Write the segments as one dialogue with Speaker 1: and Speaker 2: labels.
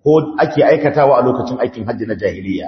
Speaker 1: ko ake aikatawa a lokacin aikin hajji na jahiliya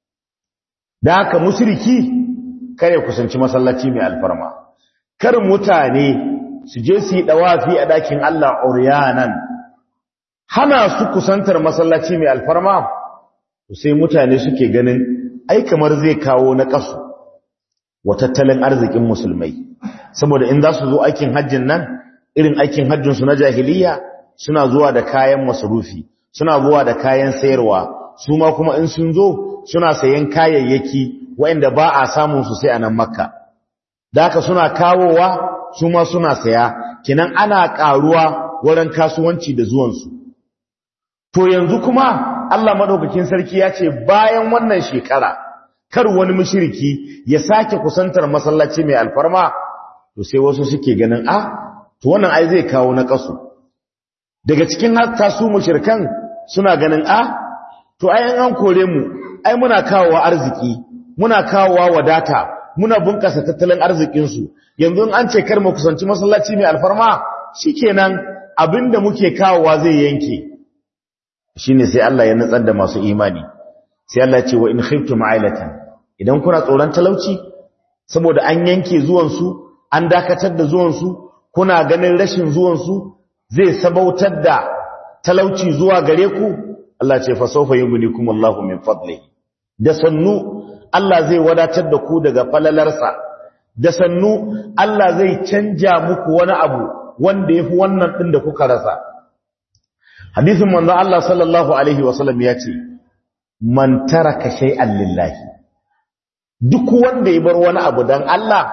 Speaker 1: da haka mushriki kare kusanci masallaci mai alfarma kar mutane su je su yi dawafi a dakin Allah uryanan hana su kusantar masallaci mai alfarma sai mutane suke ganin ai kamar zai kawo na kasu wa tattalin arzikin musulmai saboda in za su zo aikin hajjin nan irin aikin hajjin su na jahiliya suna zuwa da kayan masarufi suna zuwa da kayan sayarwa su ma kuma in sun zo suna sayan kayayyaki waɗanda ba a samun su sai a nan makka da haka suna kawowa su ma suna saya kinan ana ƙaruwa wurin kasuwanci da zuwansu to yanzu kuma Allah madaukakin sarki ya ce bayan wannan shekara kar wani mushriki ya sake kusantar masallaci mai alfarma to sai wasu suke ganin a to wannan ai zai kawo na kasu daga cikin hatta su mushrikan suna ganin a to ai an kore mu ai muna kawowa arziki muna kawowa wadata muna bunkasa tattalin arzikin su yanzu an ce kar mu kusanci masallaci mai alfarma shikenan abinda muke kawowa zai yanke shine sai Allah ya nutsar da masu imani sai Allah ya ce wa in khiftum ailatan idan kuna tsoron talauci saboda an yanke zuwan su an dakatar da zuwan su kuna ganin rashin zuwan su zai sabautar da talauci zuwa gare ku Allah ce fa sawfa yughnikum Allahu min fadlihi da sannu Allah zai wadatar da ku daga falalarsa da sannu Allah zai canja muku wani abu wanda yafi wannan din da kuka rasa hadisin manzo Allah sallallahu alaihi wasallam ya ce man taraka shay'an lillahi duk wanda ya bar wani abu dan Allah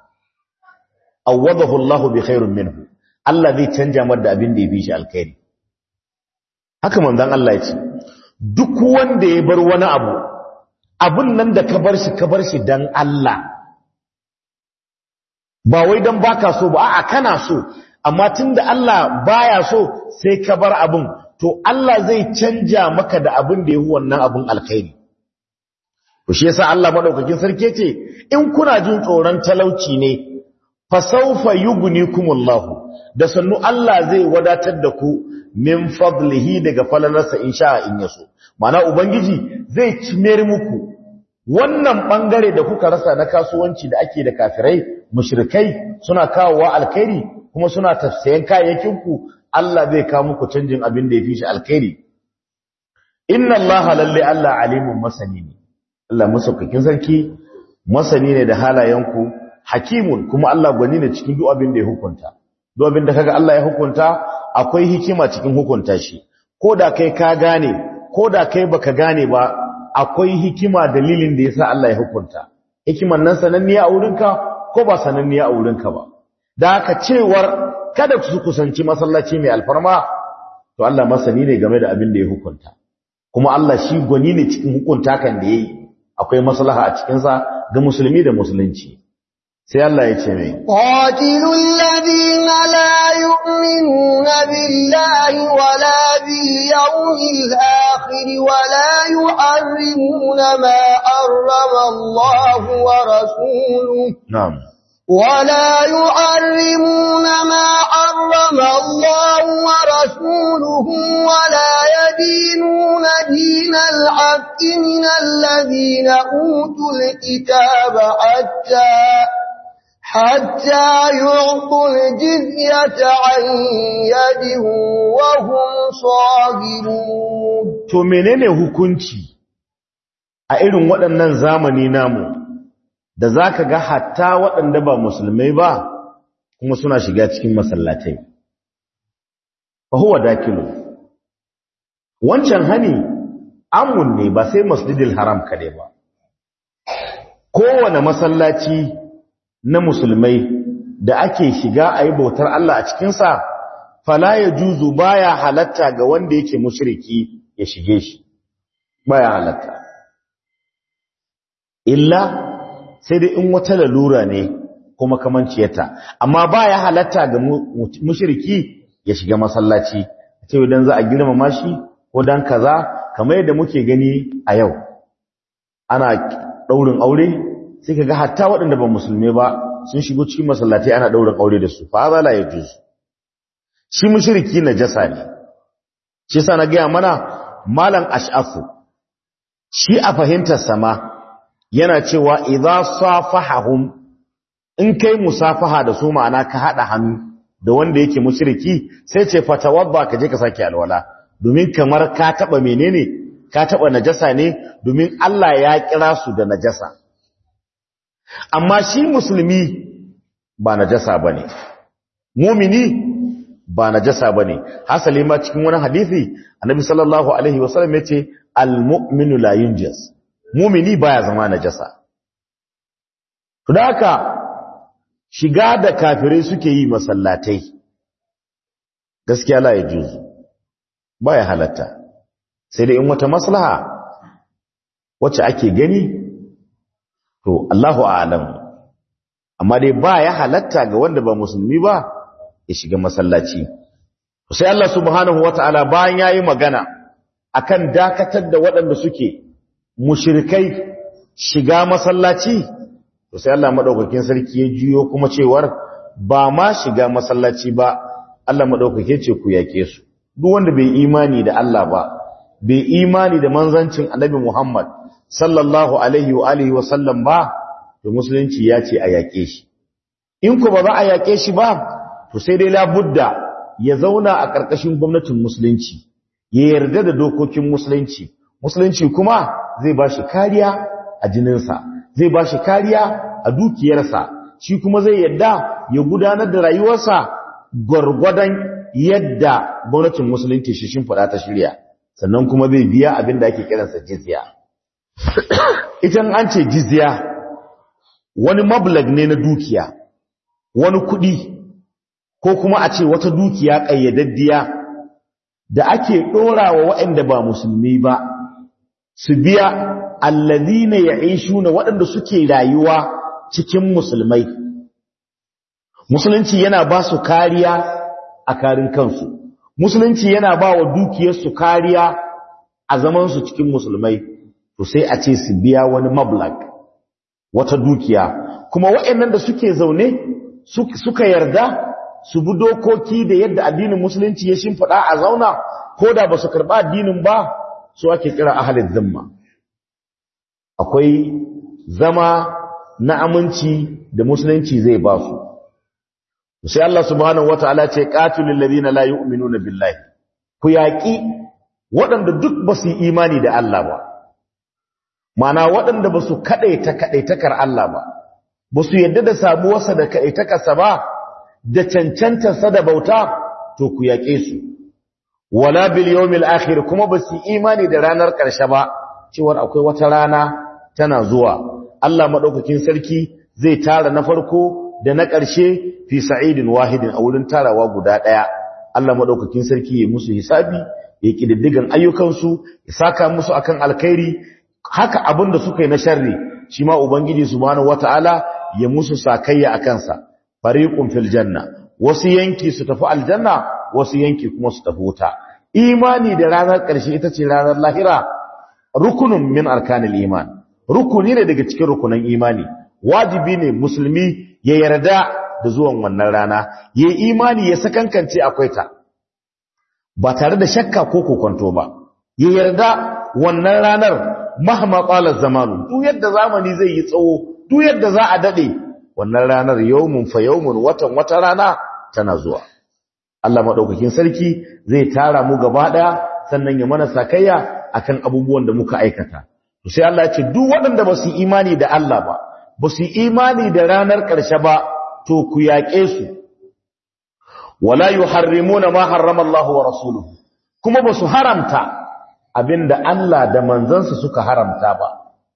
Speaker 1: awadahu Allah bi khairin minhu Allah zai canja mar da abin da ya bi shi alkhairi haka manzon Allah ya ce duk wanda ya bar wani abu abun nan da ka bar shi ka bar shi dan Allah ba wai dan baka so ba a'a kana so amma tunda Allah baya so sai ka bar abun to Allah zai canja maka da abin da yafi wannan abun alkhairi to shi yasa Allah madaukakin sarki ce in kuna jin tsoron talauci ne fa sawfa yughnikumullahu da sannu Allah zai wadatar da ku min fadlihi daga falalarsa insha in yaso mana ubangiji zai cimere muku wannan bangare da kuka rasa na kasuwanci da ake da kafirai mushrikai suna kawowa alkhairi kuma suna tafsayen kayayyakin ku Allah zai kawo muku canjin abin da yafi shi alkhairi inna allaha lalle Allah alimun masani ne Allah musaukakin sarki masani ne da halayenku hakimun kuma Allah gwani ne cikin duk abin da ya hukunta duk abin da kaga Allah ya hukunta akwai hikima cikin hukunta shi ko da kai ka gane ko da kai baka gane ba akwai hikima dalilin da yasa Allah ya hukunta hikiman nan sananniya a wurinka ko ba sananniya a wurinka ba da haka cewar kada su kusanci masallaci mai alfarma to Allah masani ne game da abin da ya hukunta kuma Allah shi gwani ne cikin hukunta kan da yayi akwai maslaha a cikin sa ga musulmi da musulunci sai Allah ya ce mai
Speaker 2: qatilul ladina la yu'minuna billahi wala bil yawmil akhir wala yuharrimuna ma harrama Allah wa rasuluhu
Speaker 1: na'am
Speaker 2: ولا يحرمون ما حرم الله ورسوله ولا يدينون دين الحق من الذين أوتوا الكتاب حتى حتى يعطوا الجزية عن يد وهم صاغرون
Speaker 1: to menene hukunci a irin waɗannan zamani namu da za ka ga hatta waɗanda ba musulmai ba kuma suna shiga cikin masallatai. Fahuwa dakilu. Wancan hani amun ne ba sai masjidil haram kaɗai ba. Kowane masallaci na musulmai da ake shiga a yi bautar Allah a cikinsa, fala ya juzu baya halatta ga wanda yake mushriki ya shige shi, baya halatta. Illa sai dai in wata lalura ne kuma kamanciyarta amma baya halatta ga mushriki ya shiga masallaci sai idan za a girmama shi ko dan kaza kamar yadda muke gani a yau ana daurin aure sai kaga hatta waɗanda ba musulmi ba sun shigo cikin masallatai ana daurin aure da su fa za la yajuz shi mushriki najasa ne shi yasa na ga mana malam ash'afu shi a fahimtar sama yana cewa idza safahum in kai musafaha da su ma'ana ka hada hannu da wanda yake mushriki sai ce fatawadda ka je ka saki alwala domin kamar ka taba menene ka taba najasa ne domin Allah ya kira su da najasa amma shi musulmi ba najasa bane mumini ba najasa bane hasali ma cikin wani hadisi annabi sallallahu alaihi wasallam yace almu'minu la yunjas mumini baya zama najasa to da haka shiga da kafirai suke yi masallatai gaskiya la yajuzu baya halatta sai da in wata maslaha wacce ake gani to Allahu a'lam amma dai baya halatta ga wanda ba musulmi ba ya shiga masallaci sai Allah subhanahu wata'ala bayan yayi magana akan dakatar da waɗanda suke mushrikai shiga masallaci to sai Allah madaukakin sarki ya juyo kuma cewar ba ma shiga masallaci ba Allah madaukake ce ku yake su duk wanda bai imani da Allah ba bai imani da manzancin Annabi Muhammad sallallahu alaihi wa alihi wa sallam ba to musulunci ya ce a yake shi in ku ba za a yake shi ba to sai dai labudda ya zauna a ƙarƙashin gwamnatin musulunci ya yarda da dokokin musulunci musulunci kuma zai ba shi kariya a jininsa zai ba shi kariya a dukiyarsa shi kuma zai yadda ya gudanar da rayuwarsa gwargwadon yadda gwamnatin musulunci shi shimfiɗa ta shirya sannan kuma zai biya abin da ake kiransa jizya idan an ce jizya wani mablag ne na dukiya wani kuɗi ko kuma a ce wata dukiya ƙayyadaddiya da ake ɗora wa waɗanda ba musulmi ba su biya allazina ya'ishuna waɗanda suke rayuwa cikin musulmai musulunci yana ba su kariya a karin kansu musulunci yana ba wa dukiyarsu kariya a zamansu cikin musulmai to sai a ce su biya wani mablag wata dukiya kuma waɗannan da suke zaune suka yarda su bi dokoki da yadda addinin musulunci ya shimfiɗa a zauna ko da ba su karɓa addinin ba su ake kira ahalin zimma akwai zama na aminci da musulunci zai ba su sai Allah subhanahu wataala ce qatilul ladina la yu'minuna billahi ku yaki waɗanda duk ba su imani da Allah ba mana waɗanda ba su kadaita kadaitakar Allah ba ba su yadda da sabuwarsa da kadaitakarsa ba da cancantarsa da bauta to ku yaƙe su wala bil yawmil akhir kuma ba su imani da ranar ƙarshe ba cewar akwai wata rana tana zuwa Allah madaukakin sarki zai tara na farko da na ƙarshe fi sa'idin wahidin a wurin tarawa guda ɗaya Allah madaukakin sarki ya musu hisabi ya kididdigan ayyukansu ya saka musu akan alkhairi haka abin da suka yi na sharri shi ma ubangiji subhanahu wataala ya musu sakayya akan sa fariqun fil janna wasu yanki su tafi aljanna wasu yanki kuma su tafi wuta imani da ranar ƙarshe ita ce ranar lahira rukunun min arkanil iman rukuni ne daga cikin rukunan imani wajibi ne musulmi ya yarda da zuwan wannan rana ya imani ya sakankance akwai ta ba tare da shakka ko kokonto ba ya yarda wannan ranar mahma qala zamanu duk yadda zamani zai yi tsawo duk yadda za a dade wannan ranar yawmun fa yawmun watan wata rana tana zuwa Allah madaukakin sarki zai tara mu gaba daya sannan ya mana sakayya akan abubuwan da muka aikata to sai Allah ya ce duk waɗanda ba su imani da Allah ba ba su imani da ranar ƙarshe ba to ku yaƙe su wala yuharrimuna ma harrama Allah wa rasuluhu kuma ba su haramta abinda Allah da manzansa suka haramta ba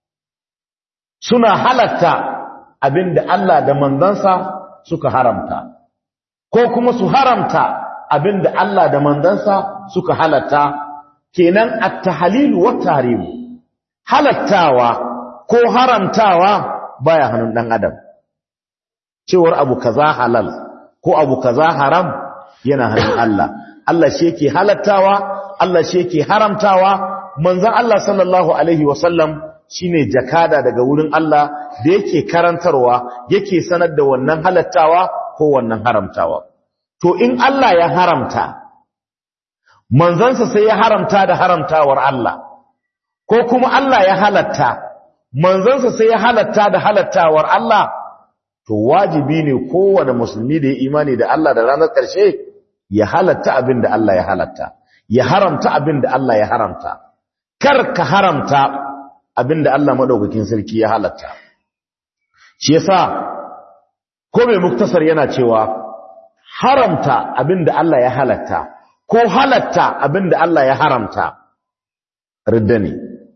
Speaker 1: suna halatta abinda Allah da manzansa suka haramta ko kuma su haramta abinda Allah da manzansa suka halatta kenan at-tahlil wa tahrim halattawa ko haramtawa baya hannun dan adam cewar abu kaza halal ko abu kaza haram yana hannun Allah Allah shi yake halattawa Allah shi yake haramtawa manzon Allah sallallahu alaihi wasallam shine jakada daga wurin Allah da yake karantarwa yake sanar da wannan halattawa ko wannan haramtawa to in Allah ya haramta manzansa sai ya haramta da haramtawar Allah ko kuma Allah ya halatta manzansa sai ya halatta da halattawar Allah to wajibi ne kowane musulmi da ya imani da Allah da ranar ƙarshe ya halatta abin da Allah ya halatta ya haramta abin da Allah ya haramta kar ka haramta abin da Allah madaukakin sarki ya halatta shi yasa ko mai muktasar yana cewa haramta abin da Allah ya halatta ko halatta abin da Allah ya haramta ridda ne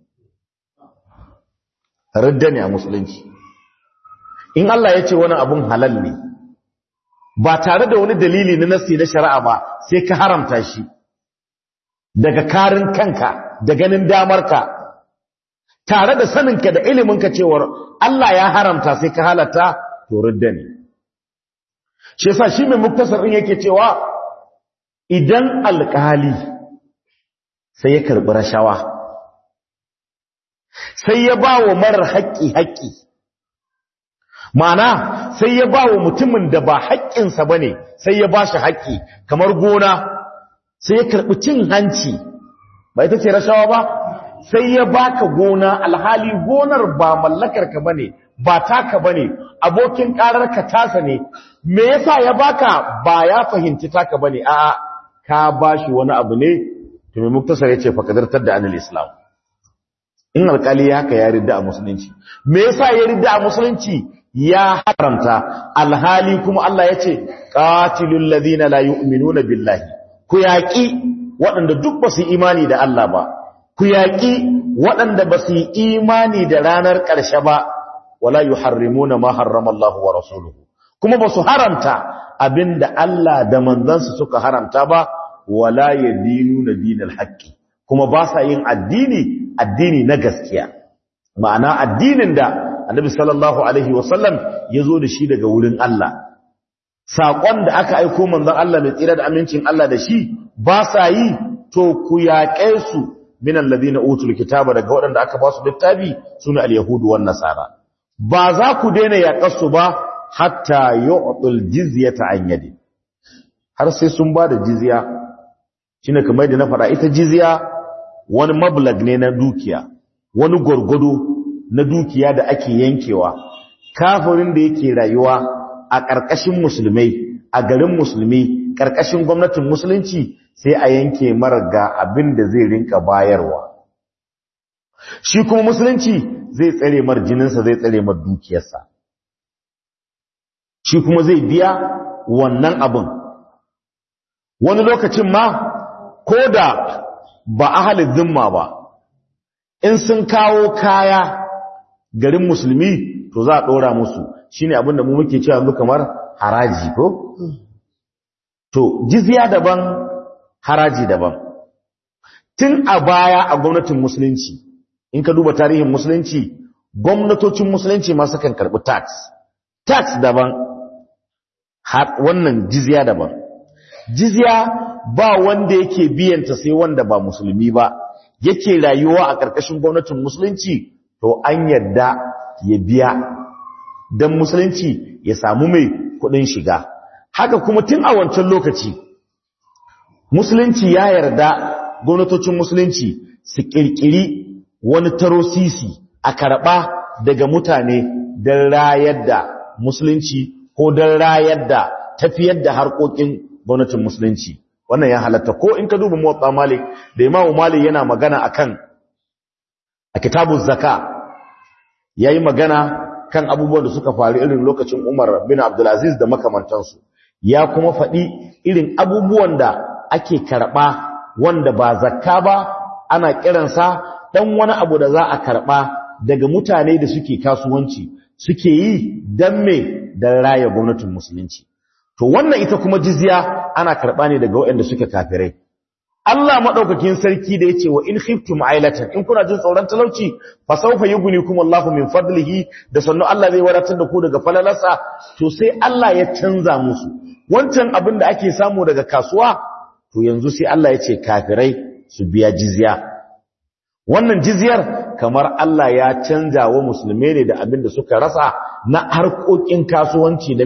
Speaker 1: ridda ne a musulunci in Allah ya ce wani abun halal ne ba tare da wani dalili na nasi na shari'a ba sai ka haramta shi daga karin kanka da ganin damarka tare da saninka da iliminka cewar Allah ya haramta sai ka halatta to ridda ne shi yasa shi mai muktasar din yake cewa idan alkali sai ya karbi rashawa sai ya ba wa marar haƙƙi haƙƙi Ma'ana sai ya ba wa mutumin da ba haƙƙinsa ba ne sai ya ba shi haƙƙi kamar gona sai ya karɓi cin hanci ba ita ce rashawa ba sai ya baka gona alhali gonar ba mallakarka ba ne ba taka ba ne abokin ƙararka tasa ne me yasa ya baka ba ya fahimci taka ba ne a ka ba shi wani abu ne to mai muktasar ya ce fakadartar da anil islam in alƙali ya haka ya ridda a musulunci me yasa ya ridda a musulunci ya haramta alhali kuma Allah ya ce qatilul ladina la yu'minuna billahi ku yaqi waɗanda duk ba su imani da Allah ba ku yaqi waɗanda ba su imani da ranar ƙarshe ba wala yuharrimuna ma harrama Allah wa rasuluhu kuma ba su haramta abinda Allah da manzansa suka haramta ba wala yadinuna dinal haqqi kuma ba sa yin addini addini na gaskiya ma'ana addinin da annabi sallallahu alaihi wasallam ya zo da shi daga wurin Allah saƙon da aka aiko manzon Allah mai tsira da amincin Allah da shi ba sa yi to ku yaƙe su min alladhina utul kitaba daga waɗanda aka ba su littafi sune al-yahudu wan nasara ba za ku daina yaƙar su ba hatta yu'tul jizyata an yadi har sai sun ba da jizya shine kamar da na faɗa ita jizya wani mablag ne na dukiya wani gwargwado na dukiya da ake yankewa kafirin da yake rayuwa a ƙarƙashin musulmai a garin musulmi ƙarƙashin gwamnatin musulunci sai a yanke mara ga abin da zai rinka bayarwa shi kuma musulunci zai tsare mar jininsa zai tsare mar dukiyarsa shi kuma zai biya wannan abin wani lokacin ma ko da ba ahalin zimma ba in sun kawo kaya garin musulmi to za a ɗora musu shi ne abinda mu muke cewa mu kamar haraji ko? to jizya daban haraji daban tun a baya a gwamnatin musulunci in ka duba tarihin musulunci gwamnatocin musulunci masu kan karɓi tax tax daban wannan jizya daban jizya ba wanda yake biyanta sai wanda ba musulmi ba yake rayuwa a ƙarƙashin gwamnatin musulunci to an yadda ya biya don musulunci ya samu mai kudin shiga haka kuma tun a wancan lokaci musulunci ya yarda gwamnatocin musulunci su kirkiri wani tarosisi a karɓa daga mutane don rayar da musulunci ko don rayar da tafiyar da harkokin gwamnatin musulunci wannan ya halatta ko in ka duba motsa malik da imamu malik yana magana akan a kitabun zaka ya yi magana kan abubuwan da suka faru irin lokacin umar bin abdulaziz da makamantansu ya kuma faɗi irin abubuwan da ake karɓa wanda ba zakka ba ana kiransa ɗan wani abu da za a karɓa daga mutane da suke kasuwanci suke yi don me don raya gwamnatin musulunci to wannan ita kuma jizya ana karɓa ne daga waɗanda suke kafirai Allah madaukakin sarki da yace wa in khiftum ailatan in kuna jin tsoron talauci fa sawfa yughnikum Allahu min fadlihi da sannu Allah zai wadatar da ku daga falalarsa to sai Allah ya canza musu wancan abin da ake samu daga kasuwa to yanzu sai Allah ya ce kafirai su biya jizya wannan jizyar kamar Allah ya canza wa musulmai ne da abin da suka rasa na harkokin kasuwanci da me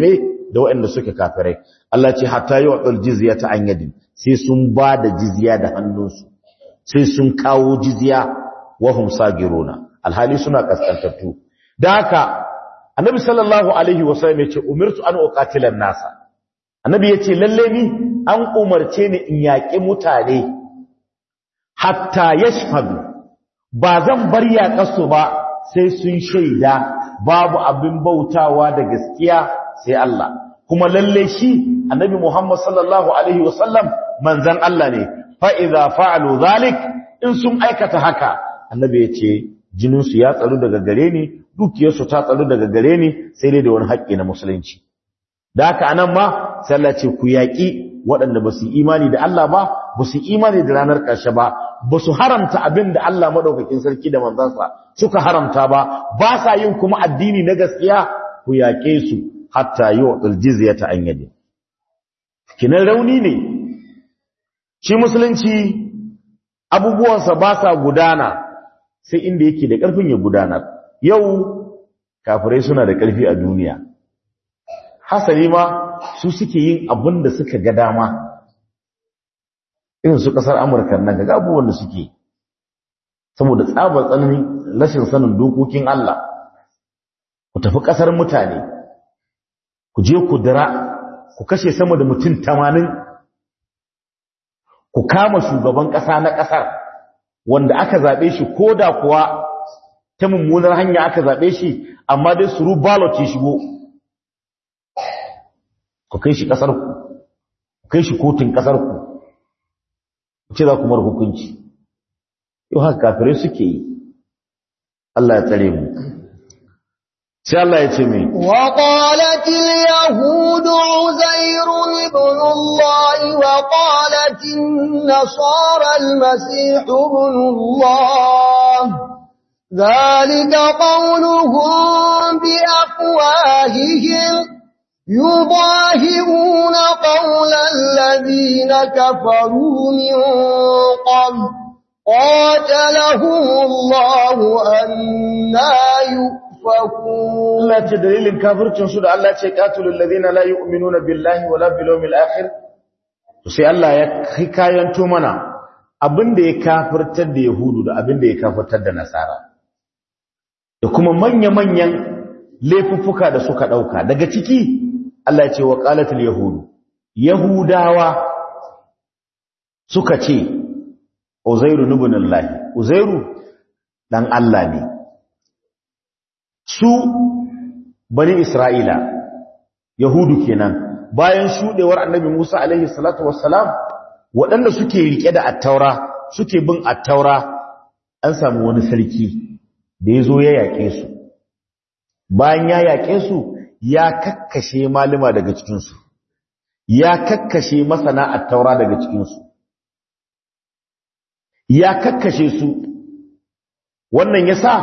Speaker 1: da waɗanda suke kafirai Allah ce hatta yu'tul jizyata an yadin sai sun ba da jizya da hannunsu sai sun kawo jizya wa hum sagiruna alhali suna kaskantattu da haka annabi sallallahu alaihi wasallam yace umirtu an uqatilan nasa annabi yace lalle ni an umarce ni in yaƙi mutane hatta yashhadu ba zan bar yaƙasu ba sai sun shaida babu abin bautawa da gaskiya sai Allah kuma lalle shi annabi Muhammad sallallahu alaihi wasallam manzan Allah ne fa idza fa'alu zalik in sun aikata haka annabi yace jinin su ya tsaro daga gare ni dukiyar su ta tsaro daga gare ni sai dai da wani haƙƙi na musulunci da haka anan ma sai Allah ce ku yaƙi waɗanda ba su imani da Allah ba ba su imani da ranar ƙarshe ba ba su haramta abin da Allah maɗaukakin sarki da manzansa suka haramta ba ba sa yin kuma addini na gaskiya ku yaƙe su hatta yi wa ƙaljizya ta an yade kinan rauni ne shi musulunci abubuwansa ba sa gudana sai inda yake da ƙarfin ya gudanar yau kafirai suna da ƙarfi a duniya hasali ma su suke yin abin da suka ga dama irin su kasar amurka nan ga abubuwan da suke saboda tsabar tsananin rashin sanin dokokin Allah ku tafi kasar mutane ku je ku dira ku kashe sama da mutum tamanin ku kama shugaban kasa na kasar wanda aka zaɓe shi ko da kuwa ta mummunar hanya aka zaɓe shi amma dai suru ballot ya shigo ku kai shi kasar ku ku kai shi kotun kasar ku ku ce za ku mar hukunci yau haka kafirai suke yi Allah ya tsare mu sai Allah ya ce mai
Speaker 2: wa qalat al yahud uzair ibn Allah wa qalat an nasara al masih ibn Allah ذلك قولهم بأفواههم يضاهئون قول الذين كفروا من قبل قاتلهم الله أنا يؤفكون
Speaker 1: Allah ce dalilin kafircin su da Allah ce qatilul ladina la yu'minuna billahi wala bil yawmil akhir to sai Allah ya hikayanto mana abinda ya kafirtar da yahudu da abinda ya kafirtar da nasara da kuma manya-manyan laifuffuka da suka dauka daga ciki Allah ya ce wa qalatul yahudu yahudawa suka ce uzairu ibn Allah uzairu dan Allah ne su bani isra'ila yahudu kenan bayan shudewar annabi Musa alaihi salatu wassalam waɗanda suke rike da attaura suke bin attaura an samu wani sarki da ya zo ya yaƙe su bayan ya yaƙe su ya kakkashe malima daga cikinsu ya kakkashe masana attaura daga cikinsu ya kakkashe su wannan ya sa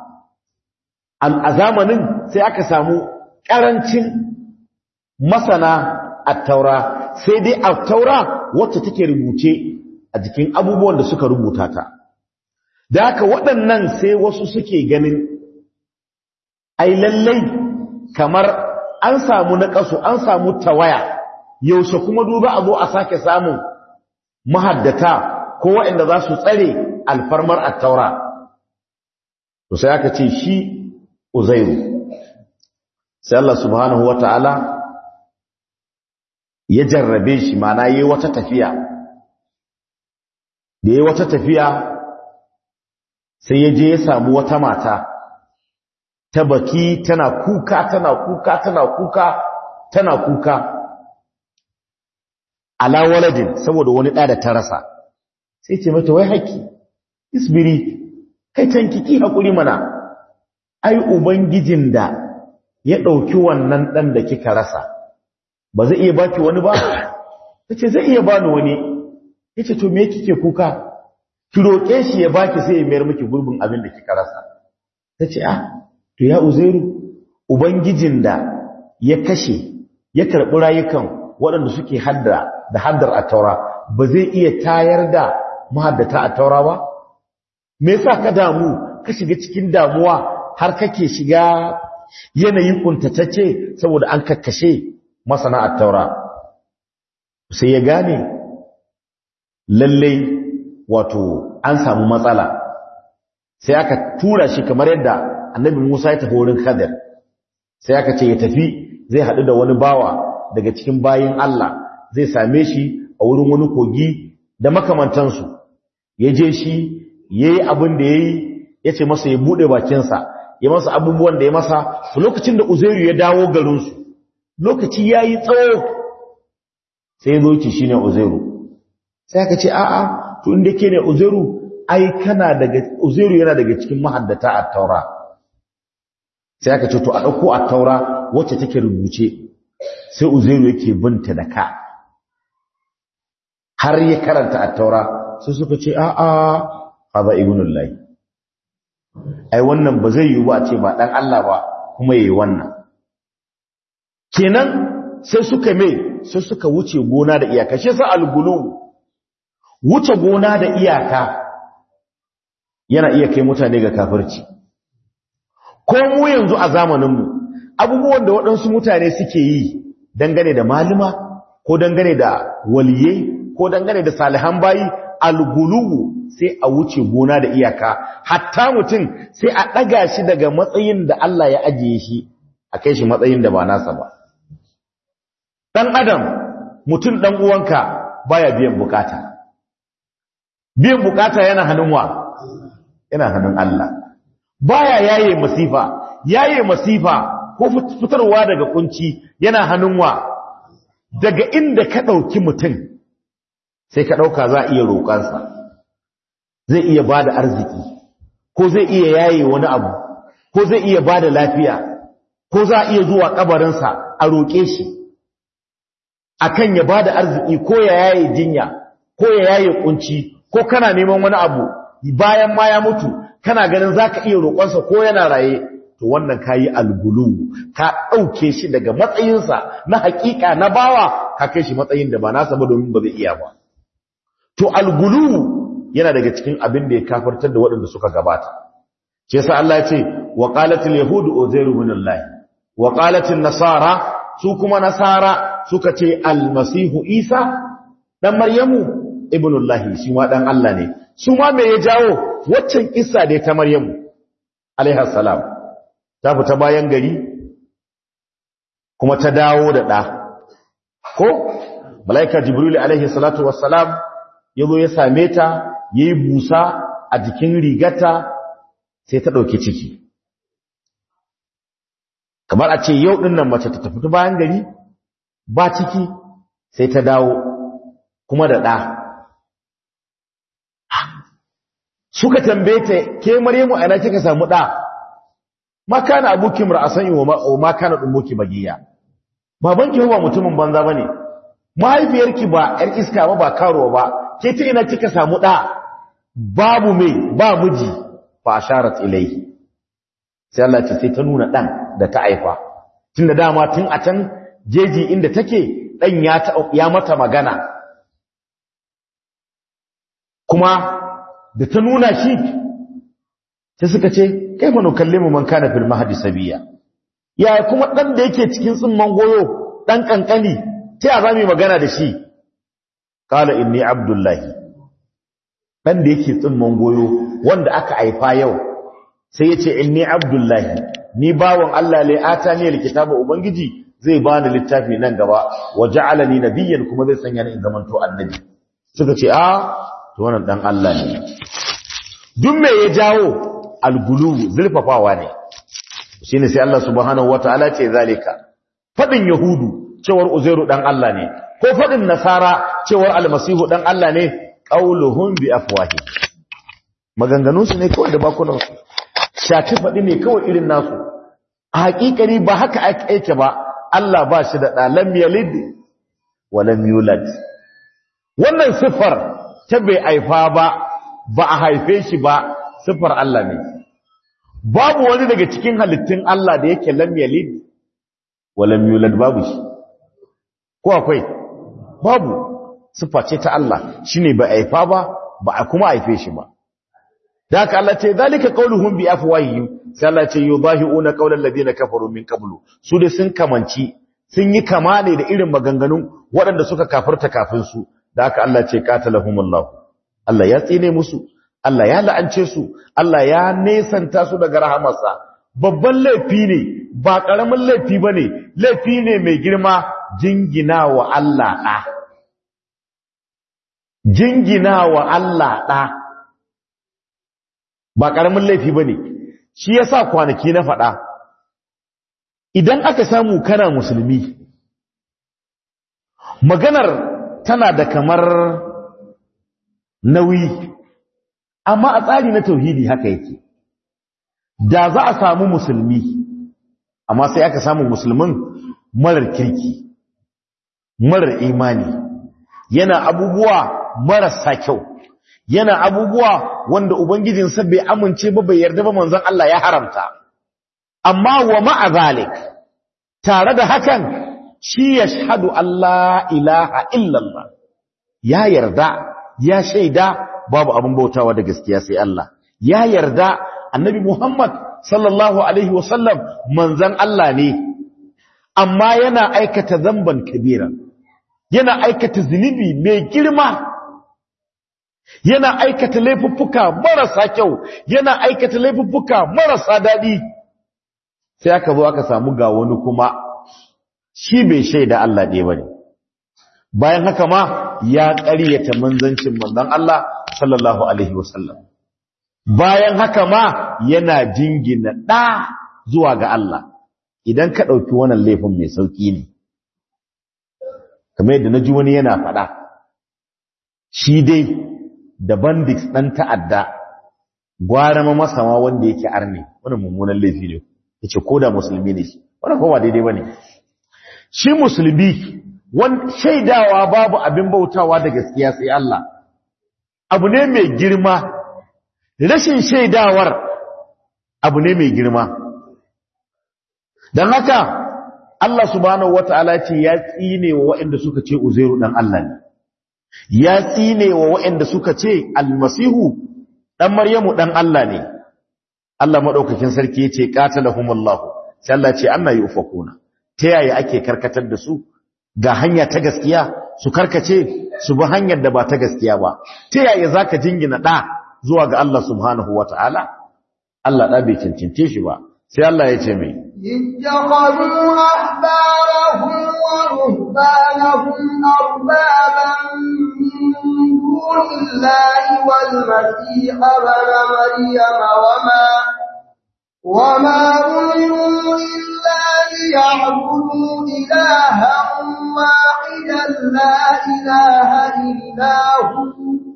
Speaker 1: a zamanin sai aka samu ƙarancin masana attaura sai dai attaura wacce take rubuce a jikin abubuwan da suka rubuta ta da haka waɗannan sai wasu suke ganin ai lallai kamar an samu na ƙasu an samu tawaya yaushe kuma duba a zo a sake samun mahaddata ko waɗanda za su tsare alfarmar attaura to sai aka ce shi uzairu sai Allah subhanahu wata'ala ya jarrabe shi mana yayi wata tafiya da yayi wata tafiya sai ya je ya samu wata mata ta baki tana kuka tana kuka tana kuka tana kuka ala waladin saboda wani ɗa da ta rasa sai ce mata wai haƙi isbiri kai tankiki haƙuri mana ai ubangijin da ya ɗauki wannan ɗan da kika rasa ba zai iya baki wani ba ta ce zai iya bani wani ya ce to me kike kuka ki roƙe shi ya baki sai ya mayar miki gurbin abin da kika rasa ta ce ah to ya uzairu ubangijin da ya kashe ya karɓi rayukan waɗanda suke hadda da haddar a taura ba zai iya tayar da mahaddata a taura ba me yasa ka damu ka shiga cikin damuwa har kake shiga yanayin kuntatacce saboda an kakkashe masana at-taura sai ya gane lallai wato an samu matsala sai aka tura shi kamar yadda annabi Musa ya tafi wurin Khadir sai aka ce ya tafi zai haɗu da wani bawa daga cikin bayin Allah zai same shi a wurin wani kogi da makamantansu ya je shi ya yi abin da ya yi ya ce masa ya buɗe bakinsa ya masa abubuwan da ya masa lokacin da uzairu ya dawo garinsu lokaci ya yi tsawo sai ya zo ki shi ne uzairu sai aka ce a'a to inda ke ne uzairu ai kana daga uzairu yana daga cikin mahaddata a taura sai aka ce to a ɗauko a taura wacce take rubuce sai uzairu yake binta da ka har ya karanta a taura sai suka ce a'a haza ibnullahi ai wannan ba zai yi ba a ce ba dan Allah ba kuma yayi wannan kenan sai suka mai sai suka wuce gona da iyaka shi yasa algulu wuce gona da iyaka yana iya kai mutane ga kafirci ko mu yanzu a zamaninmu abubuwan da waɗansu mutane suke yi dangane da malima ko dangane da waliyai ko dangane da salihan bayi alguluwu sai a wuce gona da iyaka hatta mutum sai a ɗaga shi daga matsayin da Allah ya ajiye shi a kai shi matsayin da ba nasa ba ɗan adam mutum ɗan uwanka baya biyan bukata biyan bukata yana hannun wa yana hannun Allah baya yaye masifa yaye masifa ko fitarwa daga kunci yana hannun wa daga inda ka ɗauki mutum sai ka ɗauka za a iya roƙansa zai iya ba da arziki ko zai iya yaye wani abu ko zai iya ba da lafiya ko za a iya zuwa ƙabarinsa a roƙe shi akan ya ba da arziki ko ya yaye jinya ko ya yaye kunci ko kana neman wani abu bayan ma ya mutu kana ganin za ka iya roƙonsa ko yana raye to wannan ka yi algulu ka ɗauke shi daga matsayinsa na haƙiƙa na bawa ka kai shi matsayin da ba nasa ba domin ba zai iya ba to algulu yana daga cikin abin da ya kafartar da waɗanda suka gabata ce sa Allah ya ce wa qalatil yahudu uzairu ibn Allah wa qalatil nasara su kuma nasara suka ce almasihu isa dan maryamu ibn Allah shi ma dan Allah ne su ma me ya jawo waccan kissa da ta maryamu alaiha salam ta fita bayan gari kuma ta dawo da ɗa ko malaika jibril alaihi salatu wassalam yazo ya same ta yayi busa a jikin rigata sai ta dauke ciki kamar a ce yau din nan mace ta tafi ta bayan gari ba ciki sai ta dawo kuma da ɗa suka tambaye ta ke maryamu ana kika samu ɗa ma kana abuki mar'asan wa ma kana dummuki bagiya babanki ba mutumin banza bane mahaifiyarki ba yar iska ba ba karuwa ba ke ta ina kika samu ɗa babu mai ba miji fa asharat ilayhi sai Allah ce sai ta nuna ɗan da ta haifa tunda dama tun a can jeji inda take ɗan ya ya mata magana kuma da ta nuna shi sai suka ce kai fa nukallimu man kana fil mahdi sabiya ya kuma dan da yake cikin tsimman goyo dan kankani ta ya zamu magana da shi qala inni abdullahi dan da yake tsimman goyo wanda aka haifa yau sai yace inni abdullahi ni bawon Allah le atani alkitaba ubangiji zai bani littafi nan gaba waja'alani nabiyyan kuma zai sanya ni in zamanto annabi suka ce a to wannan dan Allah ne duk me ya jawo algulu zulfafawa ne shine sai Allah subhanahu wataala ce zalika fadin yahudu cewar uzairu dan Allah ne ko fadin nasara cewar almasihu dan Allah ne qauluhum bi afwahi maganganun su ne kawai da bakunan su shati fadi ne kawai irin nasu a hakikani ba haka ake ba Allah ba shi da dalam yalid wa lam yulad wannan sifar ta bai aifa ba ba a haife shi ba sifar Allah ne babu wani daga cikin halittun Allah da yake lam yalid wa lam yulad babu shi ko akwai babu sifa ce ta Allah shine ba aifa ba ba a kuma haife shi ba da haka Allah ce zalika qauluhum bi afwahihim sai Allah ce yudahiuna qaulal ladina kafaru min qablu su dai sun kamanci sun yi kama ne da irin maganganun waɗanda suka kafirta kafin su da haka Allah ce qatalahumullahu Allah ya tsine musu Allah ya la'ance su Allah ya nesanta su daga rahamarsa babban laifi ne ba ƙaramin laifi bane laifi ne mai girma jingina wa Allah ɗa jingina wa Allah ɗa ba ƙaramin laifi bane shi yasa kwanaki na faɗa idan aka samu kana musulmi maganar tana da kamar nauyi amma a tsari na tauhidi haka yake da za a samu musulmi amma sai aka samu musulmin marar kirki marar imani yana abubuwa marasa kyau yana abubuwa wanda ubangijinsa bai amince ba bai yarda ba manzon Allah ya haramta amma wa ma'a zalik tare da hakan shi ya shahadu Allah ilaha illallah ya yarda ya shaida babu abin bautawa da gaskiya sai Allah ya yarda annabi Muhammad sallallahu alaihi wasallam manzan Allah ne amma yana aikata zamban kabira yana aikata zunubi mai girma yana aikata laifuffuka marasa kyau yana aikata laifuffuka marasa daɗi sai aka zo aka samu ga wani kuma shi bai shaida Allah ɗaya bane bayan haka ma ya ƙaryata manzancin manzon Allah sallallahu alaihi wasallam bayan haka ma yana jingina ɗa zuwa ga Allah idan ka ɗauki wannan laifin mai sauƙi ne kamar yadda na ji wani yana faɗa shi dai da bandits ɗan ta'adda gwara ma masama wanda yake arne wani mummunan laifi ne ya ce ko da musulmi ne shi wani kowa daidai ba ne shi musulmi shaidawa babu abin bautawa da gaskiya sai Allah abu ne mai girma rashin shaidawar abu ne mai girma don haka Allah subhanahu wata'ala ce ya tsine wa waɗanda suka ce uzairu dan Allah ne ya tsine wa waɗanda suka ce almasihu dan maryamu dan Allah ne Allah madaukakin sarki yace qatalahumullahu sai Allah ce anna yufakuna ta yaya ake karkatar da su ga hanya ta gaskiya su karkace su bi hanyar da ba ta gaskiya ba ta yaya zaka jingina da zuwa ga Allah subhanahu wata'ala Allah da bai cancance shi ba sai Allah ya ce mai
Speaker 2: اتخذوا أحبارهم ورهبانهم أربابا من دون الله والمسيح ابن مريم وما وما أمروا إلا ليعبدوا إلها واحدا لا إله إلا هو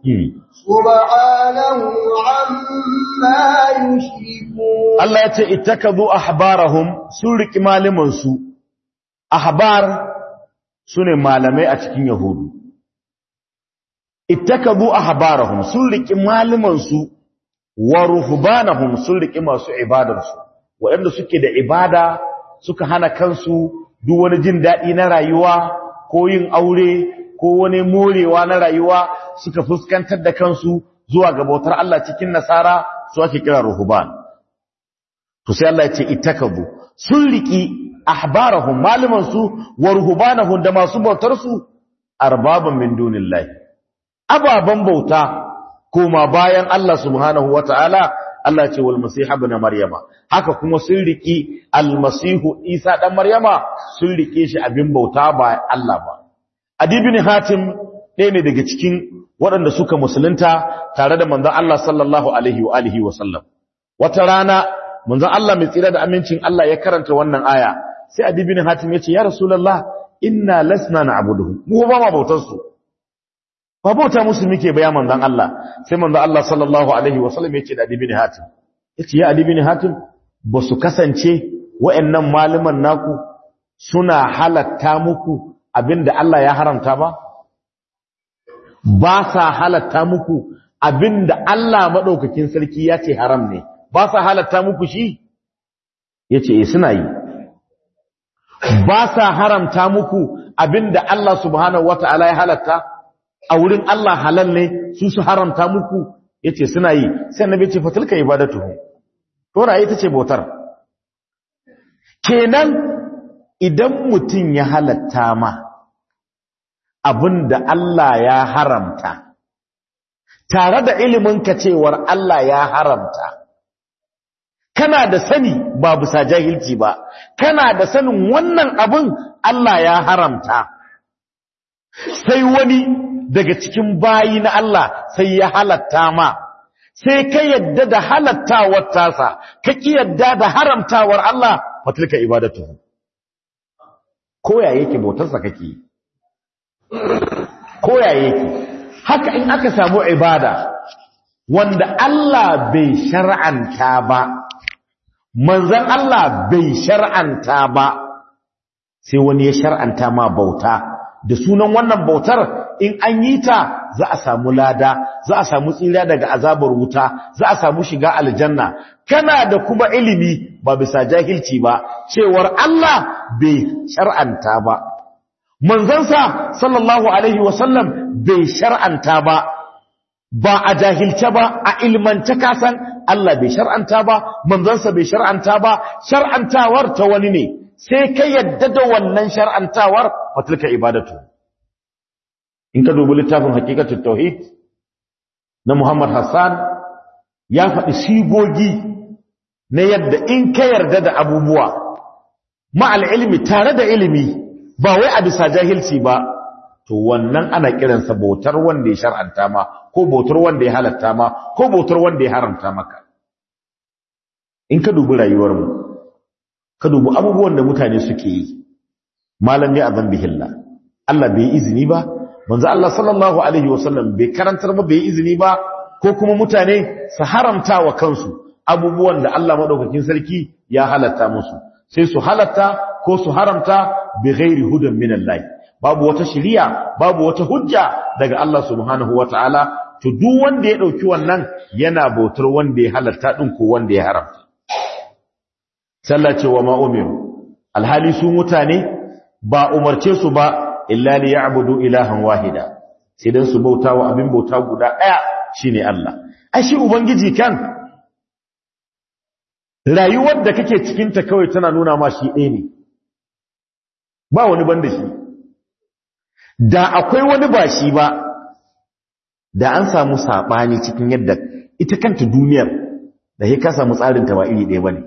Speaker 2: سبحانه عما يشركون
Speaker 1: Allah ya ce ittakazu ahbarahum sun riki malaman su ahbar sune malamai a cikin yahudu ittakazu ahbarahum sun riki malaman su wa ruhbanahum sun riki masu ibadar su waɗanda suke da ibada suka hana kansu duk wani jin daɗi na rayuwa ko yin aure ko wani morewa na rayuwa suka fuskantar da kansu zuwa ga bautar Allah cikin nasara su ake kira ruhban to sai Allah ya ce ittakabu sun riki ahbarahum maliman su wa ruhbanahum da masu bautar su arbaban min dunillahi ababan bauta kuma bayan Allah subhanahu wataala Allah ya ce wal masih ibn maryama haka kuma sun riki al masih isa dan maryama sun rike shi abin bauta ba Allah ba adibin hatim ɗaya ne daga cikin waɗanda suka musulunta tare da manzon Allah sallallahu alaihi wa alihi wa sallam wata rana manzon Allah mai tsira da amincin Allah ya karanta wannan aya sai Adi bin Hatim ya ce ya Rasulullah inna lasna na'buduhu mu ba ma bautar su ba bauta musu muke ba ya manzon Allah sai manzon Allah sallallahu alaihi wasallam ya ce da Adi bin Hatim yace ya Adi bin Hatim ba su kasance wa'annan malaman naku suna halatta muku abinda Allah ya haramta ba ba sa halatta muku abinda Allah madaukakin sarki ya ce haram ne ba sa halatta muku shi ya ce suna yi ba sa haramta muku abinda Allah subhanahu wata'ala ya halatta a wurin Allah halal ne su su haramta muku ya ce suna yi sai annabi ce fatilka ibadatuhu to raye ta ce bautar kenan idan mutum ya halatta ma abin da Allah ya haramta tare da iliminka cewar Allah ya haramta kana da sani ba bisa jahilci ba kana da sanin wannan abin Allah ya haramta sai wani daga cikin bayi na Allah sai ya halatta ma sai ka yadda da halattawar tasa ka ki yadda da haramtawar Allah fatilka ibadatu koya yake bautarsa kake koya yake haka in aka samu ibada wanda Allah bai shar'anta ba manzon Allah bai shar'anta ba sai wani ya shar'anta ma bauta da sunan wannan bautar in an yi ta za a samu lada za a samu tsira daga azabar wuta za a samu shiga aljanna kana da kuma ilimi ba bisa jahilci ba cewar Allah bai shar'anta ba manzansa sallallahu alaihi wasallam bai shar'anta ba ba a jahilce ba a ilmance kasan Allah bai shar'anta ba manzansa bai shar'anta ba shar'antawar ta wani ne sai ka yadda da wannan shar'antawar fatilka ibadatu in ka dubi littafin hakikatul tauhid na Muhammad Hassan ya faɗi sigogi na yadda in ka yarda da abubuwa ma'al ilmi tare da ilimi ba wai a bisa jahilci ba to wannan ana kiransa bautar wanda ya shar'anta ma ko bautar wanda ya halatta ma ko bautar wanda ya haramta maka in ka dubi rayuwarmu ka dubi abubuwan da mutane suke yi malam ne a zambihilla Allah bai izini ba manzo Allah sallallahu alaihi wasallam bai karantar ba bai izini ba ko kuma mutane su haramta wa kansu abubuwan da Allah madaukakin sarki ya halatta musu sai su halatta ko su haramta bi ghairi hudan min Allah babu wata shari'a babu wata hujja daga Allah subhanahu wataala to duk wanda ya dauki wannan yana bautar wanda ya halatta din ko wanda ya haramta sallah ce wa ma umiru alhali su mutane ba umarce su ba illa li ya'budu ilahan wahida sai dan su bauta wa abin bauta guda daya shine Allah ai shi ubangiji kan rayuwar da kake cikin ta kawai tana nuna ma shi ɗaya ne ba wani banda shi da akwai wani ba shi ba da an samu sabani cikin yadda ita kanta duniyar da sai ka samu tsarin ta ba iri ɗaya bane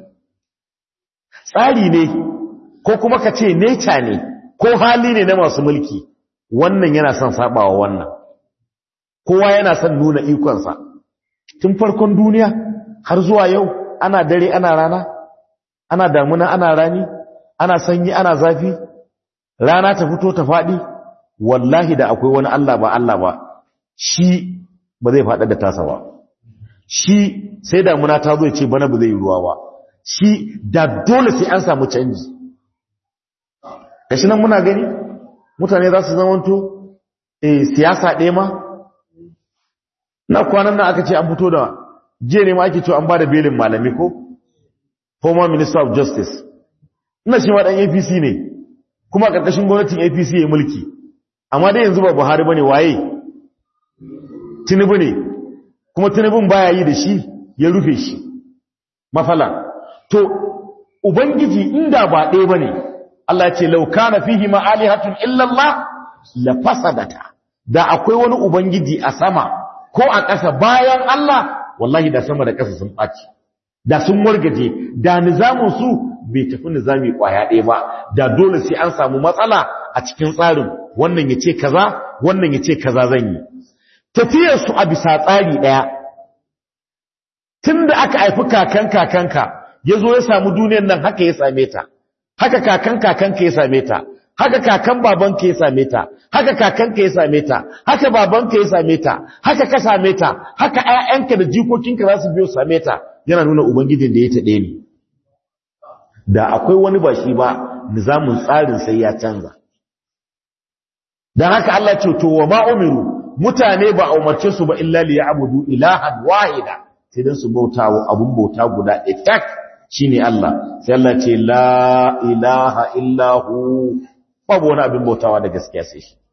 Speaker 1: tsari ne ko kuma ka ce nature ne ko hali ne na masu mulki wannan yana son sabawa wannan kowa yana son nuna ikonsa tun farkon duniya har zuwa yau ana dare ana rana ana damuna ana rani ana sanyi ana zafi rana ta fito ta faɗi wallahi da akwai wani Allah ba Allah ba shi ba zai faɗa da tasa ba shi sai damuna ta zo ya ce bana ba zai yi ruwa ba shi da dole sai an samu canji kashi nan muna gani mutane za su zamanto eh siyasa ɗaya ma na kwanan nan aka ce an fito da jiya ne ma ake cewa an ba da belin malami ko former minister of justice ina shi ma ɗan apc ne kuma a ƙarƙashin gwamnatin apc ya mulki amma dai yanzu ba buhari ba ne waye tinubu ne kuma tinubun baya yi da shi ya rufe shi mafala to ubangiji inda ba ɗaya ba ne Allah ce lauka na fihi ma'alihatun illallah la fasadata da akwai wani ubangiji a sama ko a ƙasa bayan Allah wallahi da sama da ƙasa sun ɓaci da sun wargaje da nizamin su bai tafi nizami ƙwaya ɗaya ba da dole sai an samu matsala a cikin tsarin wannan ya ce kaza wannan ya ce kaza zan yi tafiyar su a bisa tsari ɗaya tun da aka haifi kakan kakanka ya zo ya samu duniyar nan haka ya same ta haka kakan kakanka ya same ta haka kakan babanka ya same ta haka kakanka ya same ta haka babanka ya same ta haka ka same ta haka ƴaƴanka da jikokinka za su biyo same ta yana nuna ubangijin da ya taɗe ni da akwai wani ba shi ba nizamin tsarin sai ya canza dan haka Allah ce to wa ma umiru mutane ba a umarce su ba illa li ya'budu ilahan wahida sai dan su bauta wa abun bauta guda ɗaya shine Allah sai Allah ce la ilaha illa hu babu wani abin bautawa da gaskiya sai shi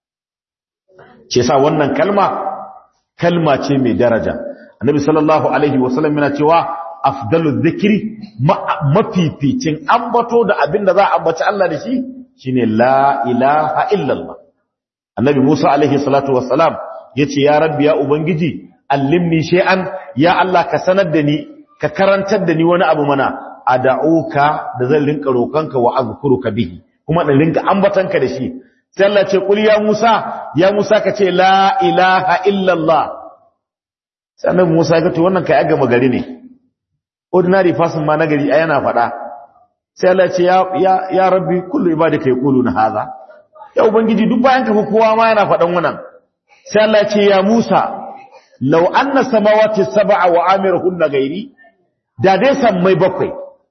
Speaker 1: ce sa wannan kalma kalma ce mai daraja annabi sallallahu alaihi wasallam yana cewa afdalu dhikri mafificin ambato da abinda za a ambaci Allah da shi shine la ilaha illallah annabi Musa alaihi salatu wassalam yace ya rabbi ya ubangiji allimni shay'an ya Allah ka sanar da ni ka karantar da ni wani abu mana ad'uka da zan rinka roƙonka wa azkuruka bihi kuma da rinka ambatanka da shi sai Allah ce kul ya Musa ya Musa ka ce la ilaha illallah sai annabi Musa ya ce wannan kai aga magari ne ordinary person ma nagari ai yana faɗa sai Allah ce ya ya, ya rabbi kullu ibadaka yaquluna hadha ya ubangiji duk bayan ka fa kowa ma yana faɗan wannan sai Allah ce ya Musa law anna samawati sab'a wa amiruhunna gairi da dai sammai bakwai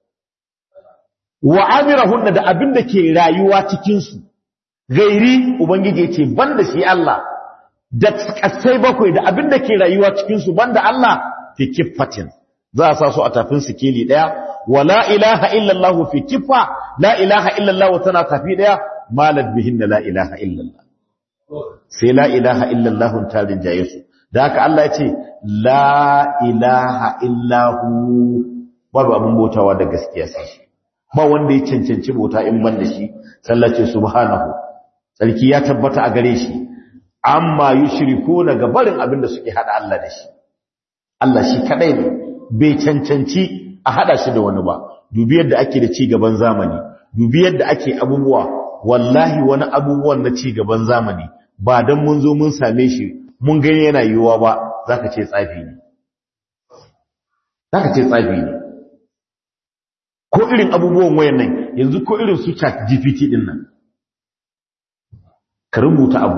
Speaker 1: wa amirahunna da abin da ke rayuwa cikin su gairi ubangiji yace banda shi Allah da kasai bakwai da abin da ke rayuwa cikin su banda Allah fi kiffatin za a sa su a tafin sikeli daya wa la ilaha illa Allah fi kiffa la ilaha illa Allah tana tafi daya malad bihin la ilaha illa Allah sai la ilaha illa Allah tarin jaye su da haka Allah yace la ilaha illa hu babu abin bautawa da gaskiya sai shi ba wanda ya cancanci bauta in ban da shi sallace subhanahu sarki ya tabbata a gare shi amma yushriku daga barin abin da suke hada Allah da shi Allah shi kadai ne bai cancanci a hada shi da wani ba dubi yadda ake da ci gaban zamani dubi yadda ake abubuwa wallahi wani abubuwan na ci gaban zamani ba dan mun zo mun same shi mun gani yana yiwuwa ba zaka ce tsafi ne zaka ce tsafi ne ko irin abubuwan wayan nan yanzu ko irin su chat GPT din nan ka rubuta abu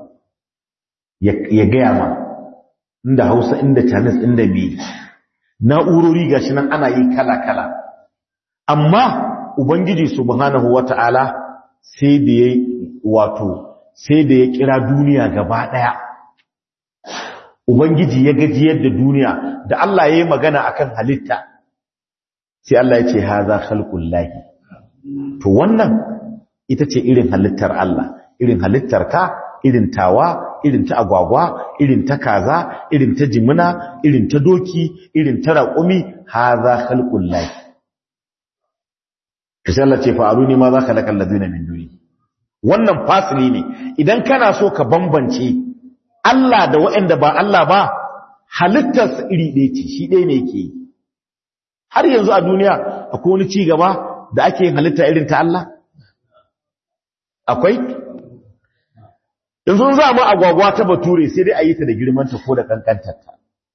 Speaker 1: ya gaya ma inda Hausa inda Chinese inda me na'urori gashi nan ana yi kala-kala amma ubangiji subhanahu wata'ala sai da ya wato sai da ya kira duniya gaba daya ubangiji ya gajiyar da duniya da Allah ya yi magana akan halitta sai Allah ya ce haza khalqul lahi to wannan ita ce irin halittar Allah irin halittar ka irin tawa irin ta agwagwa irin ta kaza irin ta jimina irin ta doki irin ta raƙumi haza khalqul lahi kashi Allah ce fa'aruni ma za ka laƙal ladina min duni wannan fasili ne idan kana so ka bambance Allah da waɗanda ba Allah ba halittar iri ɗaya ce shi ɗaya ne yake yi har yanzu a duniya akwai wani ci gaba da ake yin halitta irin ta Allah akwai yanzu za mu agwagwa ta bature sai dai a yi ta da girmanta ko da kankantarta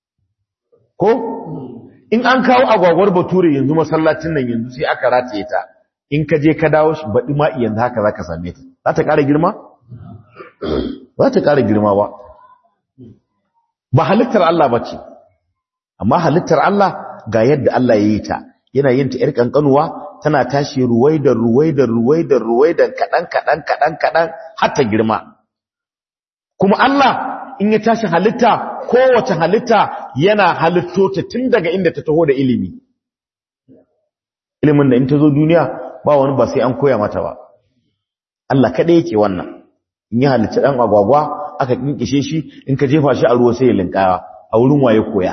Speaker 1: ko in an kawo agwagwar bature yanzu masallacin nan yanzu sai aka rataye ta in ka je ka dawo shi baɗi ma yanzu haka za ka same ta za ta ƙara girma? za ta ƙara girma ba ba halittar Allah ba ce amma halittar Allah ga yadda Allah ya yi ta yana yin ta ‘yar ƙanƙanuwa tana tashi ruwaidar ruwaidar ruwaidar ruwaidar kaɗan kaɗan kaɗan kaɗan har ta girma kuma Allah in ya tashi halitta kowace halitta yana halitto ta tun daga inda ta taho da ilimi ilimin da in ta zo duniya ba wani ba sai an koya mata ba Allah kaɗai yake wannan in ya halitta ɗan agwagwa aka kinkishe shi in ka jefa shi a ruwa sai ya linkawa a wurin waye koya